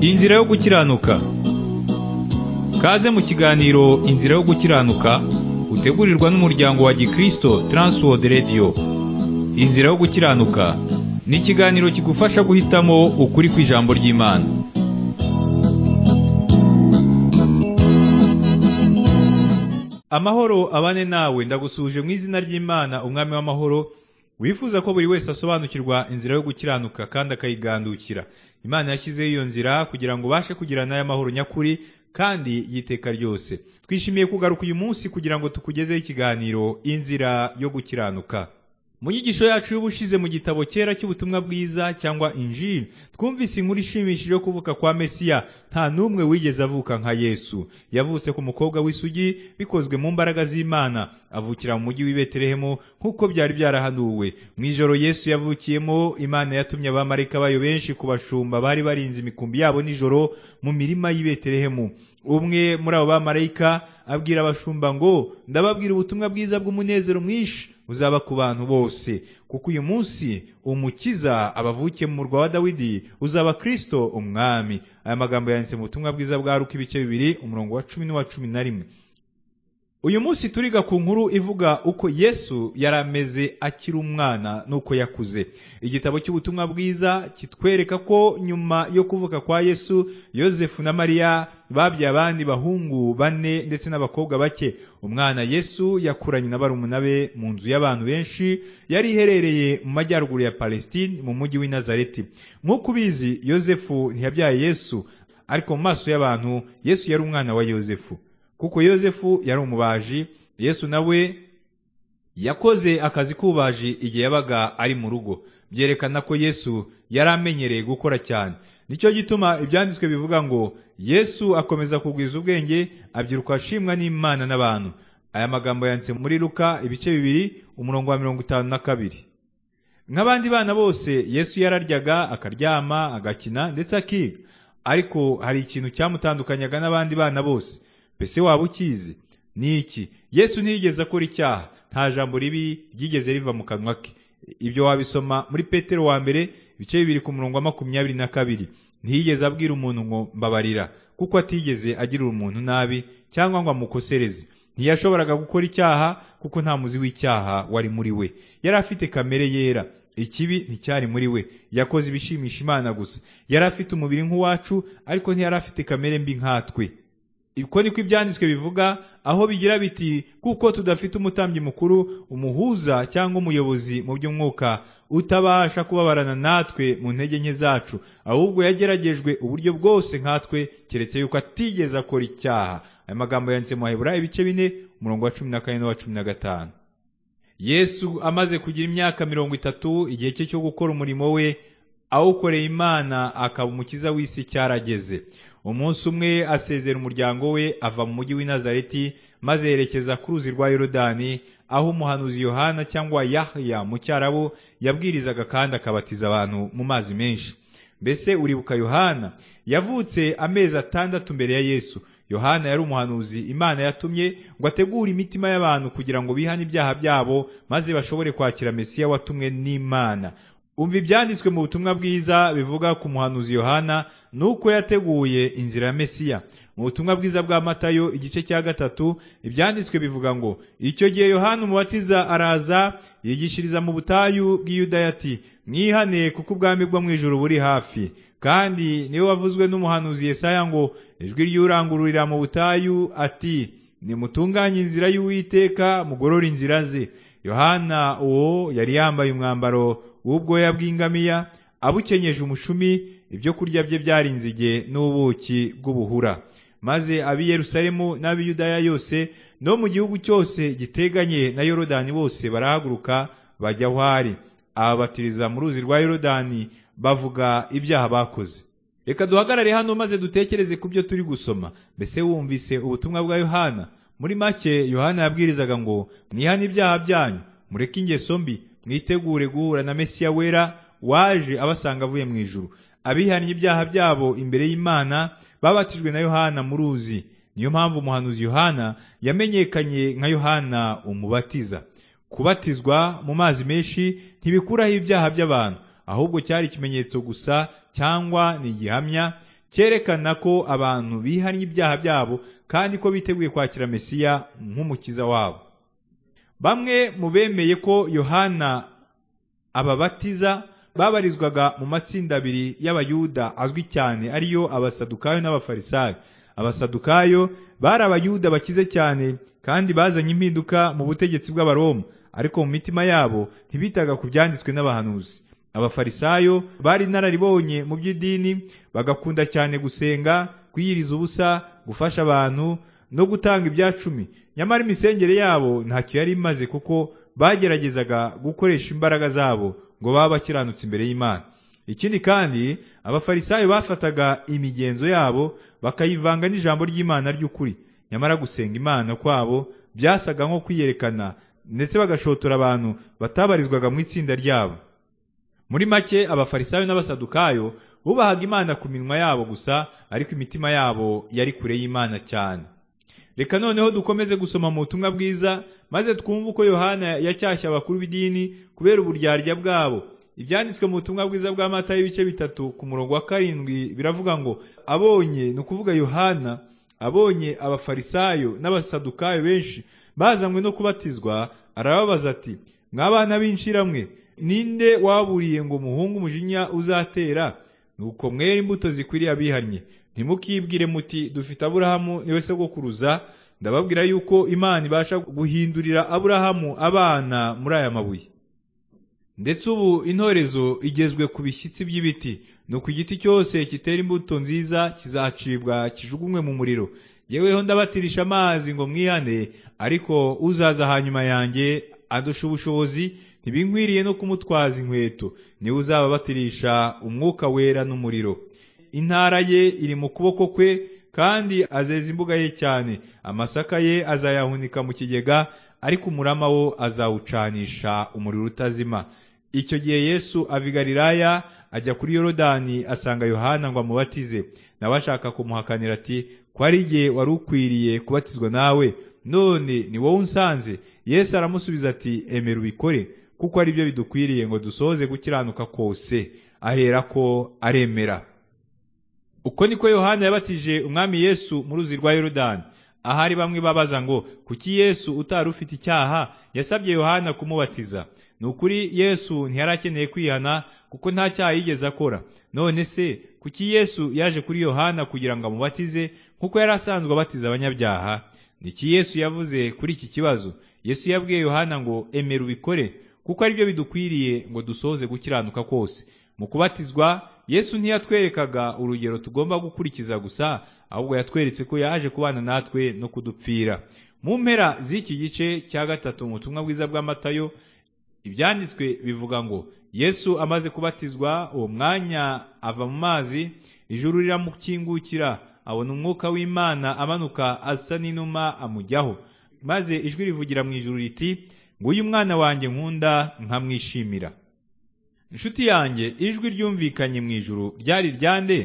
Inzira yo gukiranuka Kaze mu kiganiro Inzira yo gukiranuka utegurirwa n'umuryango wa Gikristo Transworld Radio Inzira yo gukiranuka ni ikiganiro kigufasha guhitamo ukuri kw'ijambo ry'Imana Amahoro abane nawe ndagusuje mu izina ry'Imana umwami w'amahoro wifuza ko buri wese asobanukirwa inzira yo gukiranuka kandi akayigandukira imana yashyizeho iyo nzira kugira ngo ubashe kugira n'aya mahoro nyakuri kandi y'iteka ryose twishimiye kugaruka uyu munsi kugira ngo tukugezeho ikiganiro inzira yo gukiranuka mu nyigisho yacu y'ubushize mu gitabo cyera cy'ubutumwa bwiza cyangwa injili twumvise inkuru ishimishije yo kuvuka kwa mesiya nta n'umwe wigeze avuka nka yesu yavutse ku mukobwa w'isugi bikozwe mu mbaraga z'imana avukira mu mujyi w'i betelehemu nk'uko byari byarahanuwe mu ijoro yesu yavukiyemo imana yatumye abamarayika bayo benshi ku bashumba bari barinze imikumbi yabo nijoro mu mirima y'i betelehemu umwe muri abo bamarayika abwira abashumba ngo ndababwira ubutumwa bwiza bw'umunezero mwinshi uzaba ku bantu bose kuko uyu munsi umukiza abavukiye mu murwa wa dawidi uzaba kristo umwami aya magambo yanditse mu butumwa bwiza bwa ruka ibice bibiri umurongo wa cumi n'uwa cumi na rimwe uyu munsi turiga ku nkuru ivuga uko yesu yari ameze akiri umwana n'uko yakuze igitabo cy'ubutumwa bwiza kitwereka ko nyuma yo kuvuka kwa yesu yosefu na mariya babyaye abandi bahungu bane ndetse n'abakobwa bake umwana yesu yakuranye na barumuna be mu nzu y'abantu benshi yari iherereye mu majyaruguru ya palestine mu mujyi w'i nazareti nk'uko ubizi yosefu ntiyabyaye yesu ariko mu maso y'abantu yesu yari umwana wa yosefu kuko yosefu yari umubaji yesu nawe yakoze akazi k'ububaji igihe yabaga ari mu rugo byerekana ko yesu yari amenyereye gukora cyane nicyo gituma ibyanditswe bivuga ngo yesu akomeza kugwiza ubwenge abyiruka ashimwa n'imana n'abantu aya magambo yanditse muri ruka ibice bibiri umurongo wa mirongo itanu na kabiri nk'abandi bana bose yesu yararyaga akaryama agakina ndetse akiga ariko hari ikintu cyamutandukanyaga n'abandi bana bose mbese waba ukizi ni iki yesu ntiyigeze akora icyaha nta jambo ribi ryigeze riva mu kanwa ke ibyo wabisoma muri petero wa mbere ibice bibiri ku murongo wa makumyabiri na kabiri ntiyigeze abwira umuntu ngo mbabarira kuko atigeze agirira umuntu nabi cyangwa ngo amukosereze ntiyashoboraga gukora icyaha kuko nta muzi w'icyaha wari muri we yari afite kamere yera ikibi nticyari muri we yakoze ibishimisha imana gusa yari afite umubiri nk'uwacu ariko ntiyari afite kamere mbi nkatwe ko niko ibyanditswe bivuga aho bigira biti kuko tudafite umutambyi mukuru umuhuza cyangwa umuyobozi mu by'umwuka utabasha kubabarana natwe mu ntege nke zacu ahubwo yageragejwe uburyo bwose nkatwe keretse yuko atigeze akora icyaha aya magambo yanditse mu baheburayo ibice bine umurongo wa cumi na kane n'uwa cumi na gatanu yesu amaze kugira imyaka mirongo itatu igihe cye cyo gukora umurimo we awukoreye imana akaba umukiza w'isi cyarageze umunsi umwe asezera umuryango we ava mu mujyi w'i nazareti maze yerekeza ku ruzi rwa yorodani aho umuhanuzi yohana cyangwa yahya mu cyarabu yabwirizaga kandi akabatiza abantu mu mazi menshi mbese uribuka yohana yavutse amezi atandatu mbere ya yesu yohana yari umuhanuzi imana yatumye ngo ategure imitima y'abantu kugira ngo bihane ibyaha byabo maze bashobore kwakira mesiya watumwe n'imana umva ibyanditswe mu butumwa bwiza bivuga ku muhanuzi yohana nuko yateguye inzira ya mesiya mu butumwa bwiza bwa matayo igice cya gatatu ibyanditswe bivuga ngo icyo gihe yohana umubatiza araza yigishiriza mu butayu bw'iyudaya ati mwihane kuko ubwami bwo mu ijoro buri hafi kandi niwe wavuzwe n'umuhanuzi Yesaya ngo ijwi ry'urangururira mu butayu ati nimutunganye inzira y'uwiteka mugorore inzira ze yohana uwo yari yambaye umwambaro w'ubwoya bw'ingamiya abukenyeje umushumi ibyo kurya bye byari inzige n'ubuki bw'ubuhura maze ab'i yerusalemu n'ab'i yudaya yose no mu gihugu cyose giteganye na yorodani bose barahaguruka bajya aho ari ababatiriza mu ruzi rwa yorodani bavuga ibyaha bakoze reka duhagarare hano maze dutekereze ku byo turi gusoma mbese wumvise ubutumwa bwa yohana muri make yohana yabwirizaga ngo mwihane ibyaha byanyu mureke ingeso mbi mwitegure guhura na mesiya wera waje abasanga avuye mu ijuru abihannye ibyaha byabo imbere y'imana babatijwe na yohana mu ruzi niyo mpamvu umuhanuzi yohana yamenyekanye nka yohana umubatiza kubatizwa mu mazi menshi ntibikuraho ibyaha by'abantu ahubwo cyari ikimenyetso gusa cyangwa ni igihamya cyerekana ko abantu bihannye ibyaha byabo kandi ko biteguye kwakira Mesiya nk'umukiza wabo bamwe mu bemeye ko yohana ababatiza babarizwaga mu matsinda abiri y'abayuda azwi cyane ariyo abasadukayo n'abafarisayo abasadukayo bari abayuda bakize cyane kandi bazanye impinduka mu butegetsi bw'abaroma ariko mu mitima yabo ntibitaga ku byanditswe n'abahanuzi abafarisayo bari inararibonye mu by'idini bagakunda cyane gusenga kwiyiriza ubusa gufasha abantu no gutanga ibyacumi nyamara imisengere yabo ntacyo yari imaze kuko bageragezaga gukoresha imbaraga zabo ngo babe bakiranutse imbere y'imana ikindi kandi abafarisayo bafataga imigenzo yabo bakayivanga n'ijambo ry'imana ry'ukuri nyamara gusenga imana kwabo byasaga nko kwiyerekana ndetse bagashotora abantu batabarizwaga mu itsinda ryabo muri make abafarisayo n'abasadukayo bubahaga imana ku minwa yabo gusa ariko imitima yabo yari kure y'imana cyane reka noneho dukomeze gusoma mu butumwa bwiza maze twumve uko yohana yacyashye abakuru b'idini kubera uburyarya bwabo ibyanditswe mu butumwa bwiza bwa mata y'ibice bitatu ku murongo wa karindwi biravuga ngo abonye ni ukuvuga yohana abonye abafarisayo n'abasadukayo benshi bazanywe no kubatizwa arababaza ati mwabana b'inshiramwe ninde waburiye ngo umuhungu umujinya uzatera nuko mwera imbuto zikwiriye abihannye ntimukibwire muti dufite aburahamu niwe sogokuruza ndababwira yuko imana ibasha guhindurira aburahamu abana muri aya mabuye ndetse ubu intorezo igezwe ku bishyitsi by'ibiti ni uko igiti cyose kitera imbuto nziza kizacibwa kijugunywe mu muriro yeweho ndabatirisha amazi ngo mwihane ariko uzaza hanyuma yanjye adusha ubushobozi ntibinkwiriye no kumutwaza inkweto niwe uzababatirisha umwuka wera n'umuriro intara ye iri mu kuboko kwe kandi azeza imbuga ye cyane amasaka ye azayahunika mu kigega ariko umurama wo azawucanisha umuriro utazima icyo gihe yesu avigariraya ajya kuri yorodani asanga yohana ngo amubatize nawe ashaka kumuhakanira ati ko ari igihe wari ukwiriye kubatizwa nawe none ni wowe unsanze yesu aramusubiza ati emera ubikore kuko ari byo bidukwiriye ngo dusohoze gukiranuka kose ahera ko aremera uko niko yohana yabatije umwami yesu mu ruzi rwa yorodani ahari bamwe babaza ngo kuki yesu utari ufite icyaha yasabye yohana kumubatiza ni ukuri yesu ntiyari akeneye kwihana kuko nta cyaha yigeze akora none se kuki yesu yaje kuri yohana kugira ngo amubatize kuko yari asanzwe abatiza abanyabyaha niki yesu yavuze kuri iki kibazo yesu yabwiye yohana ngo emera ubikore kuko ari byo bidukwiriye ngo dusohoze gukiranuka kose mu kubatizwa yesu ntiyatwerekaga urugero tugomba gukurikiza gusa ahubwo yatweretse ko yaje kubana natwe no kudupfira mu mpera z'iki gice cya gatatu mu butumwa bwiza bw'amatayo ibyanditswe bivuga ngo yesu amaze kubatizwa uwo mwanya ava mu mazi ijuru riramukingukira abona umwuka w'imana amanuka asa n'inuma amujyaho maze ijwi rivugira mu ijuru riti nguyu mwana wanjye nkunda nkamwishimira inshuti yanjye ijwi ryumvikanye mu ijuru ryari ryande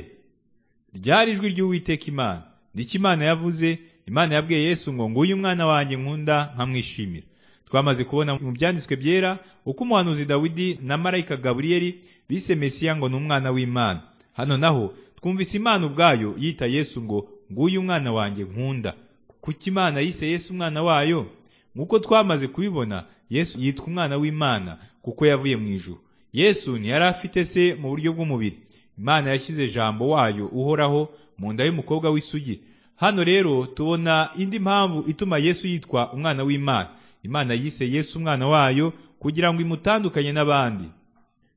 ryari ijwi ry'uwiteka imana ndiki imana yavuze imana yabwiye yesu ngo nguyu umwana wanjye nkunda nkamwishimira twamaze kubona mu byanditswe byera uko umuhanuzi dawidi na marayika gaburiyeli bise mesiya ngo ni umwana w'imana hano naho twumvise imana ubwayo yita yesu ngo nguyu umwana wanjye nkunda kuki imana yise yesu umwana wayo nk'uko twamaze kubibona yesu yitwa umwana w'imana kuko yavuye mu ijuru yesu ntiyari afite se mu buryo bw'umubiri imana yashyize jambo wayo uhoraho mu nda y'umukobwa w'isugi hano rero tubona indi mpamvu ituma yesu yitwa umwana w'imana imana yise yesu umwana wayo kugira ngo imutandukanye n'abandi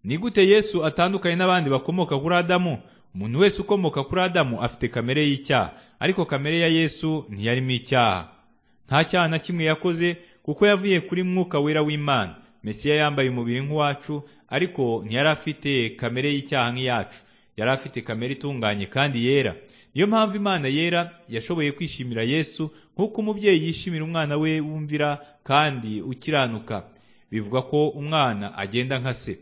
ni gute yesu atandukanye n'abandi bakomoka kuri adamu umuntu wese ukomoka kuri adamu afite kamere y'icyaha ariko kamere ya yesu ntiyarimo icyaha nta cyaha na kimwe yakoze kuko yavuye kuri mwuka wera w'imana mesiya yambaye umubiri nk'uwacu ariko ntiyari afite kamere y'icyaha nk'iyacu yari afite kamere itunganye kandi yera niyo mpamvu imana yera yashoboye kwishimira yesu nk'uko umubyeyi yishimira umwana we wumvira kandi ukiranuka bivuga ko umwana agenda nka se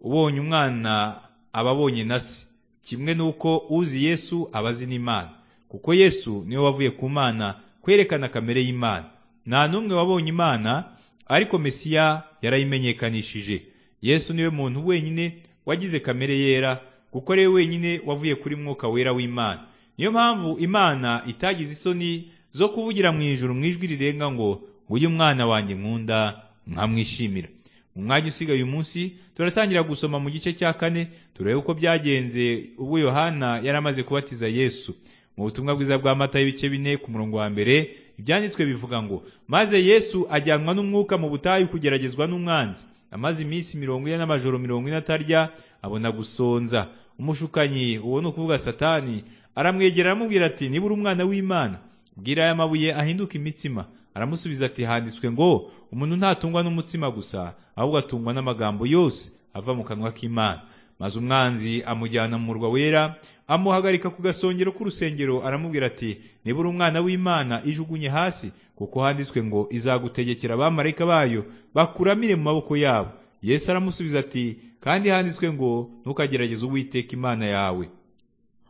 ubonye umwana aba abonye na se kimwe n'uko uzi yesu aba azi n'imana kuko yesu niwe wavuye ku mana kwerekana kamere y'imana nta n'umwe wabonye imana ariko mesiya yarayimenyekanishije yesu niwe muntu wenyine wagize kamere yera kuko rero wenyine wavuye kuri mwuka wera w'Imana niyo mpamvu Imana itagize isoni zo kuvugira mu ijuru mu ijwi rirenga ngo nguyu umwana wanjye nkunda nkamwishimira mu mwanya usigaye umunsi turatangira gusoma mu gice cya kane turebe uko byagenze ubwo Yohana yari amaze kubatiza Yesu mu butumwa bwiza bwa mata y'ibice bine ku murongo wa mbere ibyanditswe bivuga ngo maze Yesu ajyanwa n'umwuka mu butayu kugeragezwa n'umwanzi amaze iminsi mirongo ine n'amajoro mirongo ine atarya abona gusonza umushukanyi uwo ni ukuvuga satani aramwegera aramubwira ati niba uri umwana w'imana bwira aya mabuye ahinduka imitsima aramusubiza ati handitswe ngo umuntu ntatungwa n'umutsima gusa ahubwo atungwa n'amagambo yose ava mu kanwa k'imana maze umwanzi amujyana mu murwa wera amuhagarika ku gasongero k'urusengero aramubwira ati niba uri umwana w'imana ijugunye hasi kuko handitswe ngo izagutegekera abamarayika bayo bakuramire mu maboko yabo yesu aramusubiza ati kandi handitswe ngo ntukagerageze uwiteka imana yawe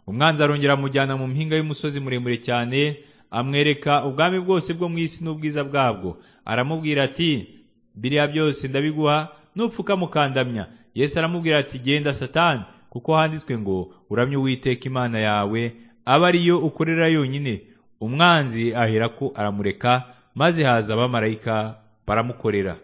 umwanzi arongera amujyana mu mpinga y'umusozi muremure cyane amwereka ubwami bwose bwo mu isi n'ubwiza bwabwo aramubwira ati biriya byose ndabiguha mukandamya yesu aramubwira ati genda satani kuko handitswe ngo uramye uwiteka imana yawe abe ariyo ukorera yonyine umwanzi aherako aramureka maze haza abamarayika baramukorera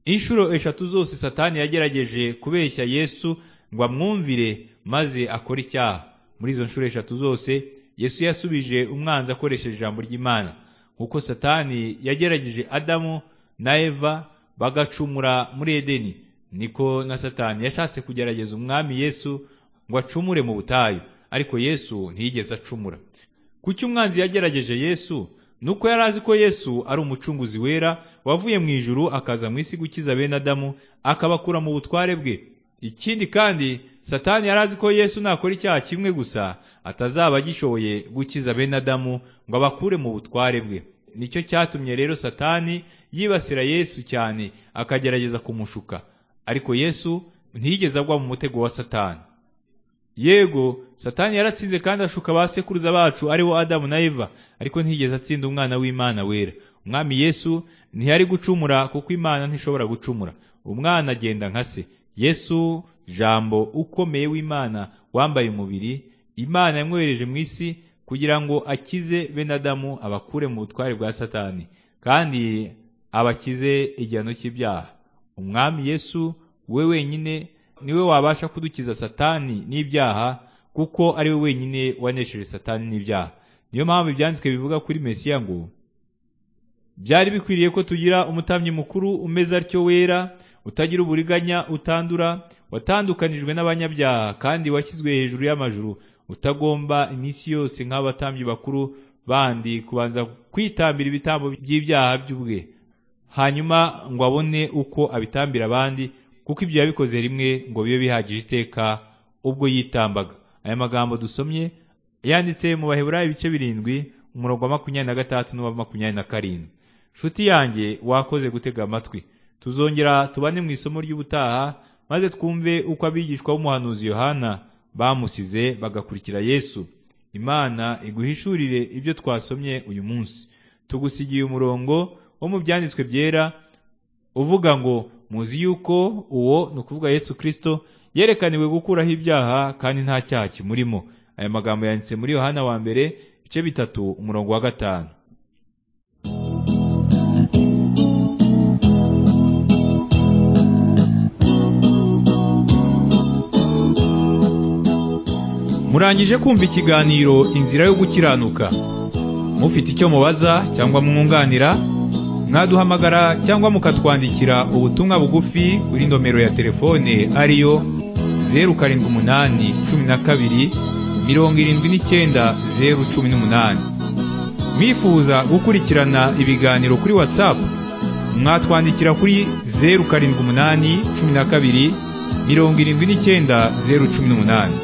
inshuro eshatu zose satani yagerageje kubeshya yesu ngo amwumvire maze akore icyaha muri izo nshuro eshatu zose yesu yasubije umwanzi akoresheje ijambo ry'imana nk'uko satani yagerageje adamu na eva bagacumura muri edeni niko na satani yashatse kugerageza umwami yesu ngo acumure mu butayu ariko yesu ntiyigeze acumura kuki umwanzi yagerageje yesu ni uko yari azi ko yesu ari umucunguzi wera wavuye mu ijuru akaza mu isi gukiza bene adamu akabakura mu butware bwe ikindi kandi satani yari azi ko yesu nakora icyaha kimwe gusa atazaba agishoboye gukiza bene adamu ngo abakure mu butware bwe nicyo cyatumye rero satani yibasira yesu cyane akagerageza kumushuka ariko yesu ntiyigeze agwa mu mutego wa satani yego satani yaratsinze kandi ashuka ba sekuruza bacu aribo adamu na eva ariko ntiyigeze atsinda umwana w'imana wera umwami yesu ntiyari gucumura kuko imana ntishobora gucumura umwana agenda nka se yesu jambo ukomeye w'imana wambaye umubiri imana yamwohereje mu isi kugira ngo akize bene adamu abakure mu butware bwa satani kandi abakize igihano cy'ibyaha umwami yesu we wenyine niwe wabasha kudukiza satani n'ibyaha kuko ari we wenyine wanesheje satani n'ibyaha niyo mpamvu ibyanditswe bivuga kuri mesiya ngo byari bikwiriye ko tugira umutambyi mukuru umeze atyo wera utagira uburiganya utandura watandukanijwe n'abanyabyaha kandi washyizwe hejuru y'amajuru utagomba iminsi yose nk'abatambyi bakuru bandi kubanza kwitambira ibitambo by'ibyaha by'ubwe hanyuma ngo abone uko abitambira abandi kuko ibyo yabikoze rimwe ngo bibe bihagije iteka ubwo yitambaga aya magambo dusomye yanditse mu baheburayo ibice birindwi umurongo wa makumyabiri na gatandatu n'uwa makumyabiri na karindwi nshuti yanjye wakoze gutega amatwi tuzongera tubane mu isomo ry'ubutaha maze twumve uko abigishwa b'umuhanuzi yohana bamusize bagakurikira yesu imana iguhishurire ibyo twasomye uyu munsi tugusigiye umurongo wo mu byanditswe byera uvuga ngo muzi yuko uwo ni ukuvuga yesu kirisito yerekaniwe gukuraho ibyaha kandi nta cyaha kimurimo aya magambo yanditse muri yohana wa mbere ibice bitatu umurongo wa gatanu murangije kumva ikiganiro inzira yo gukiranuka mufite icyo mubaza cyangwa mwunganira mwaduhamagara cyangwa mukatwandikira ubutumwa bugufi kuri nomero ya telefone ariyo zeru karindwi umunani cumi na kabiri mirongo irindwi n'icyenda zeru cumi n'umunani mwifuza gukurikirana ibiganiro kuri watsapu mwatwandikira kuri zeru karindwi umunani cumi na kabiri mirongo irindwi n'icyenda zeru cumi n'umunani